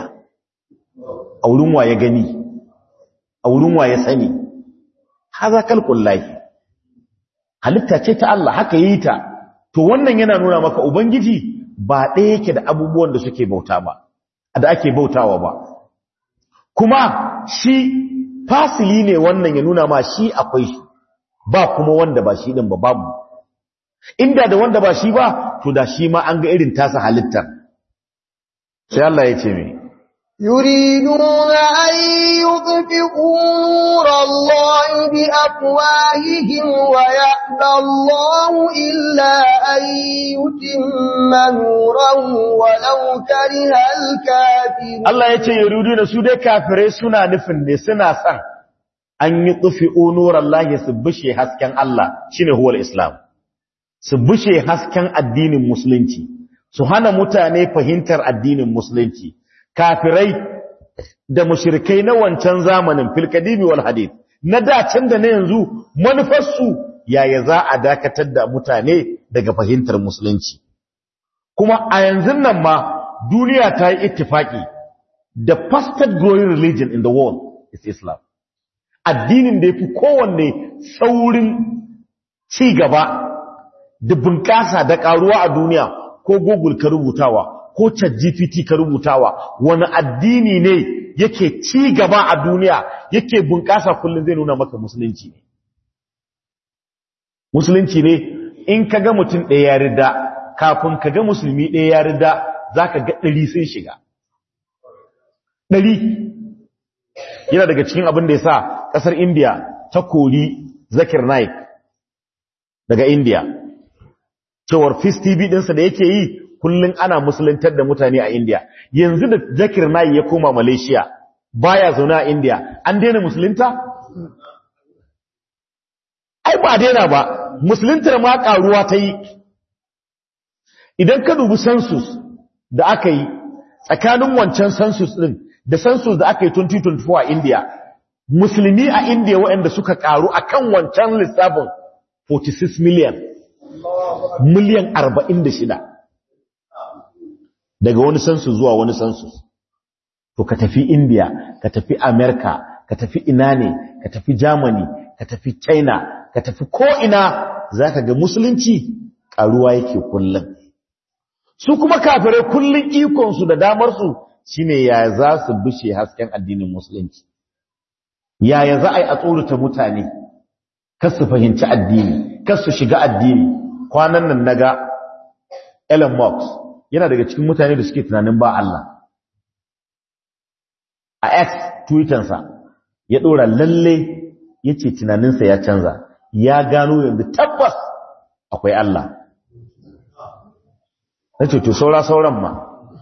Speaker 1: a wurin waye gani a wurin waye sani haza kalkul lahi halitta ce ta Allah haka yi ta to wannan yana nuna maka ubangiji ba ɗaya yake da abubuwan da suke bauta ba da ake bautawa ba kuma shi fasili ne wannan ya nuna ma shi akwai shi ba kuma wanda ba shi din ba babu inda da wanda ba shi ba to da shi ma an ga irin tasa halittar sai Allah ya ce mai
Speaker 2: يريدون أن يطفئوا نور الله بأفواههم ويأبى الله إلا أن يتم نوره ولو كره الكافرون
Speaker 1: Allah ya ce yuriduna su dai kafirai suna nufin ne suna san an yi tufi'u nurallahi su bushe hasken Allah shine huwal islam su bushe hasken addinin musulunci su hana mutane fahimtar addinin musulunci kafirai da mushrikai na wancan zamanin filkadimi wal hadith na dacin da na yanzu manufarsu yaya za a dakatar da mutane daga fahimtar musulunci kuma a yanzu nan ma duniya ta yi ittifaki the fastest growing religion in the world is Islam addinin da yafi kowanne saurin ci gaba da bunƙasa da ƙaruwa a duniya ko Google ka rubutawa ko ChatGPT ka rubutawa wani addini ne yake ci gaba a duniya yake bunƙasa kullum zai nuna maka musulunci ne musulunci ne in ka ga mutum ɗaya ya rida kafin ka ga musulmi ɗaya ya rida za ka ga ɗari sun shiga ɗari yana daga cikin abin da ya sa ƙasar indiya ta kori zakir naik daga indiya cewar fis tv ɗinsa da yake yi kullum ana musuluntar da mutane a indiya yanzu da zakir naik ya koma malaysia baya zaune a indiya an daina musulunta ai ba daina ba musuluntar ma ƙaruwa ta yi idan ka dubi census da aka yi tsakanin wancan census ɗin da census da aka yi 2024 a India musulmi a India waɗanda suka ƙaru a kan wancan lissafin 46 miliyan miliyan 46 daga wani census zuwa wani census to ka tafi India ka tafi America ka tafi ina ne ka tafi Germany ka tafi China ka tafi ko'ina za ka ga musulunci ƙaruwa yake kullum su kuma kafirai kullum ikonsu da damarsu shine ya za su bishe hasken addinin musulunci yaya za a yi a tsorata mutane kar su fahimci addini kar su shiga addini kwanan nan naga Elon Musk yana daga cikin mutane da suke tunanin ba Allah a X Twittersa ya ɗora lalle yace tunaninsa ya canza ya gano yanzu tabbas akwai Allah na ce to saura sauran ma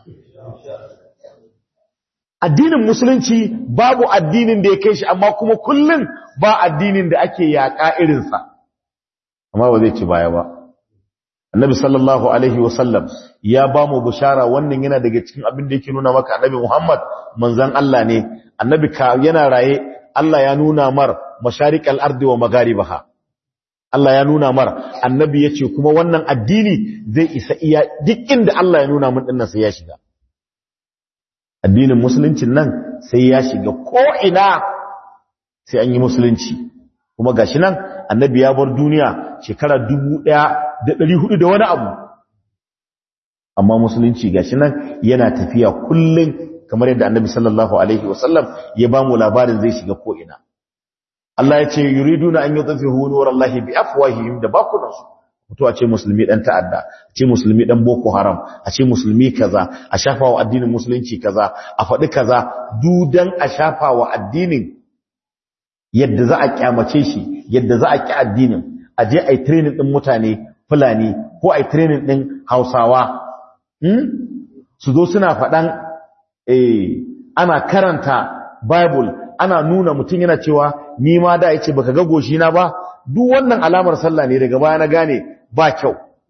Speaker 1: addinin musulunci babu addinin da ya kai shi amma kuma kullum ba addinin da ake yaƙa irinsa amma ba zai ci baya ba annabi sallallahu alaihi wasallam ya ba mu bishara wannan yana daga cikin abin da yake nuna maka annabi muhammad manzan Allah ne annabi ka yana raye Allah ya nuna mar masharikal ardi wa magaribaha Allah ya nuna mar annabi yace kuma wannan addini zai isa iya duk inda Allah ya nuna mun dinnan sai ya shiga addinin musuluncin nan sai ya shiga ko ina sai an yi musulunci kuma gashi nan annabi ya bar duniya shekara 1400 da wani abu amma musulunci gashi nan yana tafiya kullun kamar yadda annabi sallallahu alaihi wasallam ya ba mu labarin zai shiga ko ina Allah ya ce yuriduna an yutfihu nurallahi bi afwahihim da bakunansu mutu a ce musulmi dan ta'adda a ce musulmi dan boko haram a ce musulmi kaza a shafa wa addinin musulunci kaza a faɗi kaza dudan a shafa wa addinin yadda za a kyamace shi yadda za a ki addinin a je a yi training din mutane fulani ko a yi training din hausawa su zo suna faɗan ana karanta bible ana nuna mutum yana cewa ni ma da yace baka ga goshi na ba duk wannan alamar sallah ne daga baya na gane ba kyau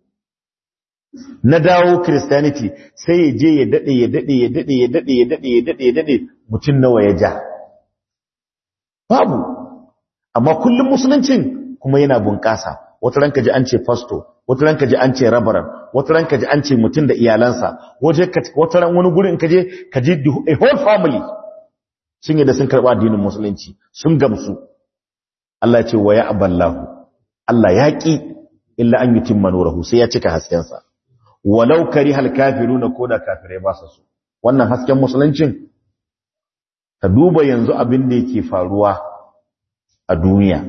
Speaker 1: na dawo christianity sai ya je ya dade ya dade ya dade ya dade ya dade ya dade ya dade mutum nawa ya ja babu amma kullum musuluncin kuma yana bunƙasa wata ranka ji an ce pastor wata ranka ji an ce rabaran wata ranka ji an ce mutum da iyalansa wata ran wani gurin ka je ka ji a whole family sun yadda sun karɓa addinin musulunci sun gamsu Allah ce wa ya aballahu Allah ya ƙi illa an yutim manurahu sai ya cika haskensa walau kari hal kafiruna ko da kafirai ba su wannan hasken musuluncin ka duba yanzu abin da yake faruwa a duniya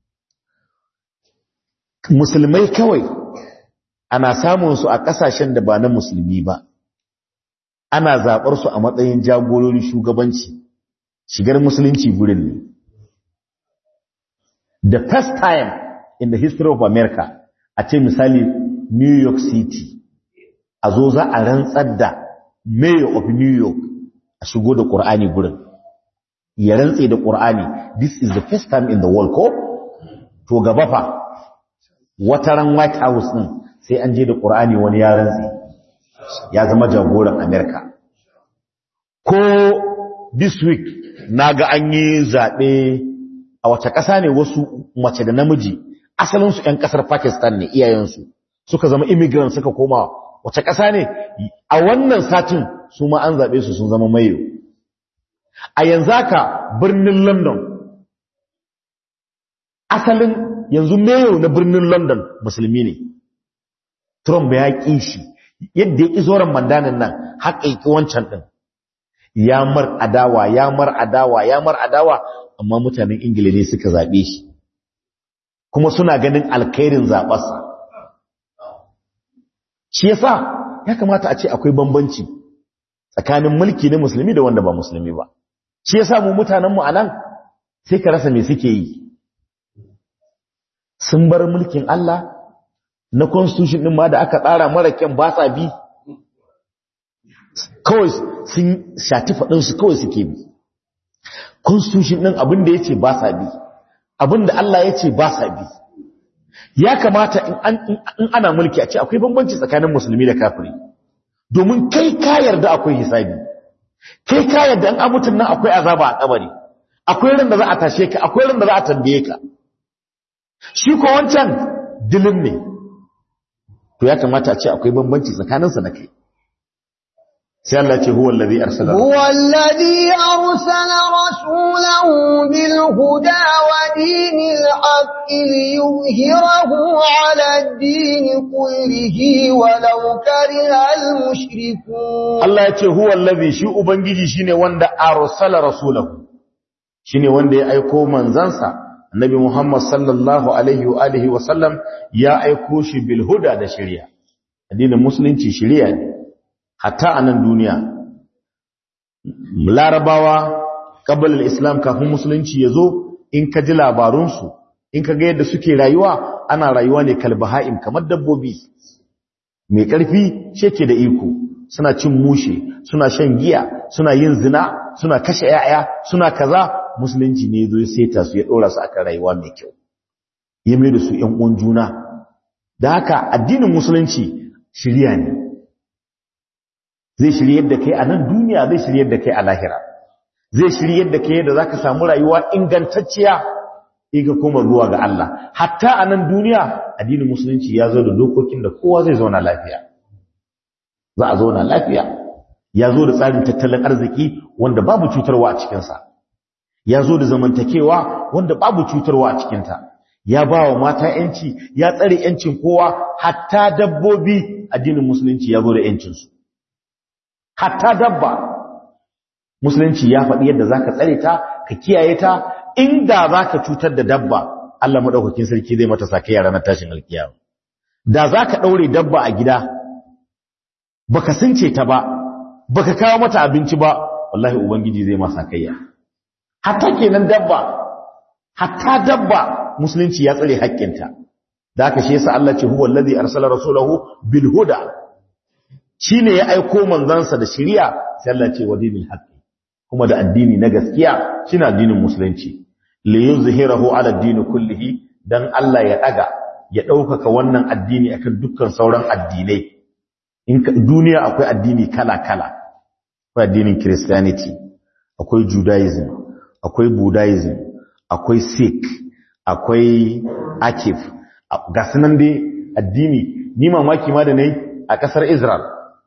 Speaker 1: musulmai kawai ana samun su a ƙasashen da ba na musulmi ba ana zaɓar su a matsayin jagorori shugabanci shigar musulunci gurin ne the first time in the history of America a ce misali New York City a zo za a rantsar da mayor of New York a shigo da Qur'ani gurin ya rantse da Qur'ani this is the first time in the world ko to gaba fa wataran White House din sai an je da Qur'ani wani ya rantse ya zama jagoran America ko this week naga an yi zabe a wace ƙasa ne wasu mace da namiji asalinsu ‘yan ƙasar Pakistan ne iyayensu suka zama immigrant suka koma wace ƙasa ne a wannan satin su ma an zaɓe su sun zama mayo a yanzu haka birnin london asalin yanzu mayo na birnin london musulmi ne trump ya ƙi shi yadda ya ƙi zoron mandanin nan haka ya ƙi wancan ɗin ya mar adawa ya mar adawa ya mar adawa amma mutanen ingila ne suka zaɓe shi kuma suna ganin alkhairin zaɓarsa shi yasa ya kamata a ce akwai bambanci tsakanin mulki na musulmi da wanda ba musulmi ba shi yasa mu mutanenmu a nan sai ka rasa me suke yi sun bar mulkin Allah na constitution ɗin ma da aka tsara mara kyan ba sa bi kawai sun shati faɗinsu kawai suke bi constitution ɗin abin da ya ce ba sa bi abin da Allah ya ce ba sa bi ya kamata in ana mulki a ce akwai bambanci tsakanin musulmi da kafiri domin kai ka yarda akwai hisabi kai ka yarda an amutun nan akwai azaba a kabari akwai ran da za a tashe ka akwai ran da za a tambaye ka shi ko wancan dilim ne to ya kamata a ce akwai bambanci tsakaninsa da kai sai Allah ce huwa allazi arsala
Speaker 2: huwa allazi arsala rasulahu bil huda wa dinil haqqi liyuzhirahu ala ad-din kullihi walau kariha al mushrikun
Speaker 1: Allah ya ce huwa allazi shi ubangiji shine wanda arsala rasulahu shine wanda ya aiko manzansa annabi Muhammad sallallahu alaihi wa alihi wa sallam ya aiko shi bil huda da shari'a addinin musulunci shari'a ne hatta a nan duniya larabawa ƙabalar islam kafin musulunci ya zo in ka ji labarunsu in ka ga yadda suke rayuwa ana rayuwa ne kalbaha'im kamar dabbobi mai ƙarfi sheke da iko suna cin mushe suna shan giya suna yin zina suna kashe yaya suna kaza musulunci ne zo seta su ya ɗora su akan rayuwa mai kyau ya mai da su ‘yan uwan juna da haka addinin musulunci shirya ne zai shiryar da kai a nan duniya zai shiryar da kai a lahira zai shiryar da kai yadda zaka samu rayuwa ingantacciya in ka koma zuwa ga Allah hatta a nan duniya addinin musulunci ya zo da dokokin da kowa zai zauna lafiya za a zauna lafiya ya zo da tsarin tattalin arziki wanda babu cutarwa a cikinsa ya zo da zamantakewa wanda babu cutarwa a cikinta ya ba wa mata yanci ya tsare yancin kowa hatta dabbobi addinin musulunci ya zo da yancinsu hatta dabba musulunci ya faɗi yadda zaka tsare ta ka kiyaye ta inda zaka cutar da dabba Allah madaukakin sarki zai mata sakai ranar tashin alkiyama da zaka daure dabba a gida baka sunce ta ba baka kawo mata abinci ba wallahi ubangiji zai masa kaiya hatta kenan dabba hatta dabba musulunci ya tsare haƙƙinta da haka shi yasa Allah ce huwa allazi arsala rasulahu bil huda shi ne ya aiko manzansa da shiriya sai Allah ce wa dinil haqqi kuma da addini na gaskiya shine addinin musulunci li yuzhirahu ala ad kullihi dan Allah ya daga ya daukaka wannan addini akan dukkan sauran addinai in duniya akwai addini kala kala akwai addinin christianity akwai judaism akwai buddhism akwai sikh akwai akif ga sunan dai addini ni mamaki ma da nayi a kasar Israel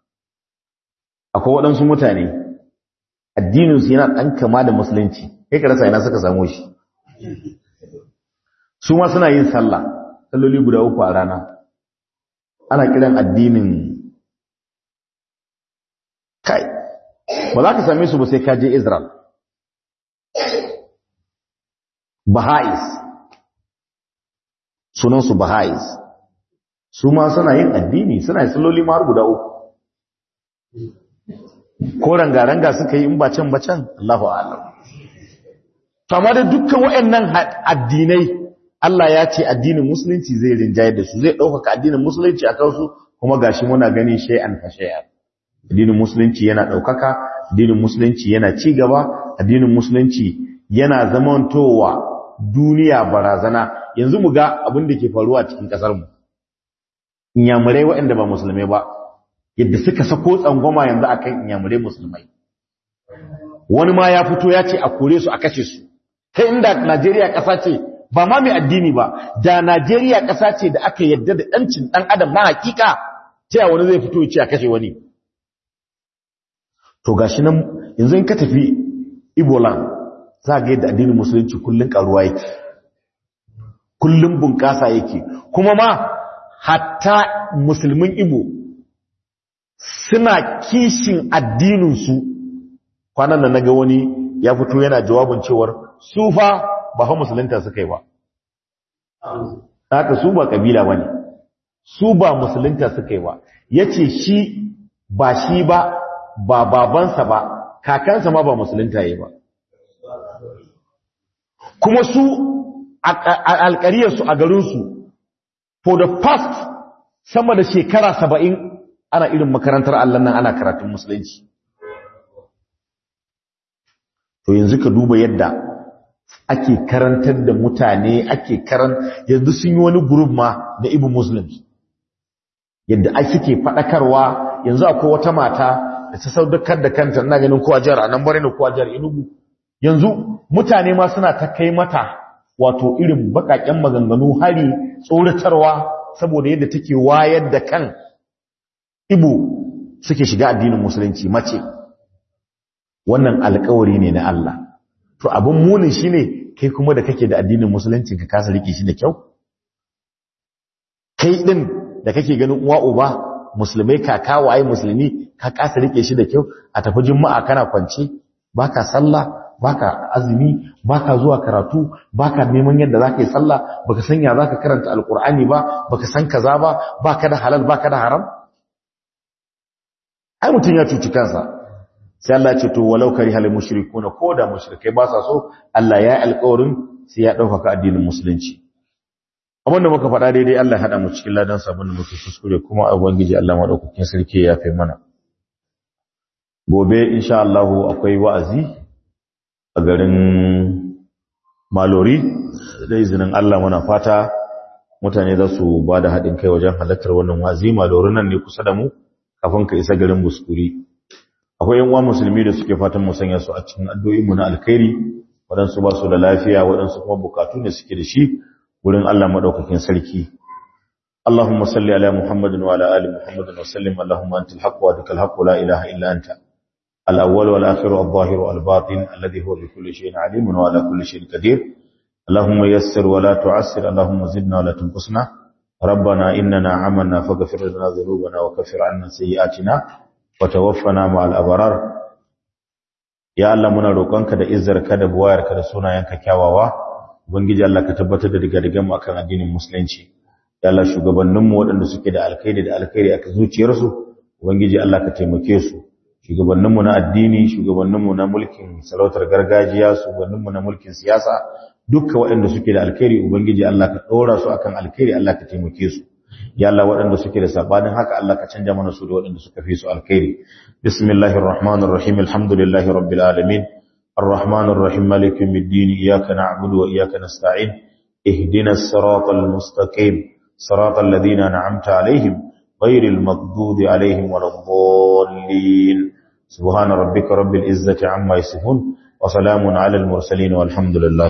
Speaker 1: akwai waɗansu mutane addininsu yana ɗan kama da musulunci kai ka rasa ina suka samu shi su ma suna yin sallah salloli guda uku a rana ana kiran addinin kai ba za ka same su ba sai ka je Israel Baha'is sunansu Baha'is su ma suna yin addini suna yin salloli ma har guda uku ko ranga-ranga suka yi in bacan bacan Allahu a'lam to amma da dukkan waɗannan addinai Allah ya ce addinin musulunci zai rinjaye da su zai ɗaukaka addinin musulunci a kansu kuma gashi muna gani shay'an fa shay'an addinin musulunci yana ɗaukaka addinin musulunci yana ci gaba addinin musulunci yana zamantowa duniya barazana yanzu mu ga abin da ke faruwa a cikin ƙasar mu inyamurai waɗanda ba musulmai ba yadda suka sako tsangwama yanzu akan inyamurai musulmai wani ma ya fito ya ce a kore su a kashe su kai inda Najeriya ƙasa ce ba ma mai addini ba da Najeriya ƙasa ce da aka yadda da ɗancin ɗan adam na hakika ta wani zai fito ce a kashe wani to gashi nan yanzu in ka tafi ibolan za ga yadda addinin musulunci kullun karuwa yake kullun bunƙasa yake kuma ma hatta musulmin ibo suna kishin addininsu kwanan da naga wani ya fito yana jawabin cewar su fa ba fa musulunta suka yi ba haka su ba kabila ba ne su ba musulunta suka yi ba ya ce shi ba shi ba ba babansa ba kakansa ma ba musulunta yi ba kuma su alkariyarsu a garinsu for the past sama da shekara saba'in ana irin makarantar Allah nan ana karatun musulunci to yanzu ka duba yadda ake karantar da mutane ake karan yanzu sun yi wani group ma da ibu muslims yadda ake ke faɗakarwa yanzu akwai wata mata da ta saudakar da kanta ina ganin kowa jihar a nan bare ne kowa jihar inugu yanzu mutane ma suna ta kai mata wato irin bakaken maganganu hari tsoratarwa saboda yadda take wayar da kan ibu suke shiga addinin musulunci mace wannan alkawari ne na Allah to abin munin shine kai kuma da kake da addinin musulunci ka kasa rike shi da kyau kai din da kake ganin uwa uba musulmai kaka waye musulmi ka kasa rike shi da kyau a tafi juma'a kana kwance baka sallah baka azumi baka zuwa karatu baka neman yadda zaka yi sallah baka san ya zaka karanta alqur'ani ba baka san kaza ba baka da halal baka da haram ai mutun ya cuci kansa sai Allah ya ce to walau karihal mushrikuna ko da mushrikai ba sa so Allah ya yi alƙawarin sai ya dauka addinin musulunci abinda muka faɗa daidai Allah ya hada mu cikin ladan sabon da muke kuskure kuma a ubangiji Allah madaukakin sarki ya yafe mana gobe insha Allah akwai wa'azi a garin Malori da izinin Allah muna fata mutane za su ba da haɗin kai wajen halartar wannan wa'azi Malori nan ne kusa da mu kafin ka isa garin Buskuri akwai yan uwa musulmi da suke fatan mu sanya su a cikin addu'o'in mu na alkhairi waɗansu ba su da lafiya waɗansu kuma bukatu ne suke da shi wurin Allah madaukakin sarki اللهم صل على محمد وعلى ال محمد وسلم اللهم انت الحق وادك الحق لا اله الا انت الاول والاخر والظاهر والباطن الذي هو بكل شيء عليم وعلى كل شيء قدير اللهم يسر ولا تعسر اللهم زدنا ولا تنقصنا ربنا اننا عملنا فاغفر لنا ذنوبنا وكفر عنا سيئاتنا وتوفنا مع الابرار ya Allah muna roƙonka da izzarka da buwayarka da sunayenka kyawawa ubangiji Allah ka tabbatar da digadigan mu akan addinin musulunci ya Allah shugabannin mu waɗanda suke da alkhairi da alkhairi a zuciyarsu ubangiji Allah ka taimake su shugabannin mu na addini shugabannin mu na mulkin sarautar gargajiya shugabannin mu na mulkin siyasa dukkan waɗanda suke da alkhairi ubangiji Allah ka ɗora su akan alkhairi Allah ka taimake su ya Allah waɗanda suke da sabanin haka Allah ka canja mana su da waɗanda suka fi su alkhairi bismillahir rahmanir rahim alhamdulillahi rabbil alamin arrahmanir rahim maliki yawmiddin iyyaka na'budu wa iyyaka nasta'in ihdinas siratal mustaqim siratal ladzina an'amta alaihim ghayril maghdubi alaihim waladdallin subhana rabbika rabbil izzati amma yasifun wa salamun alal mursalin walhamdulillah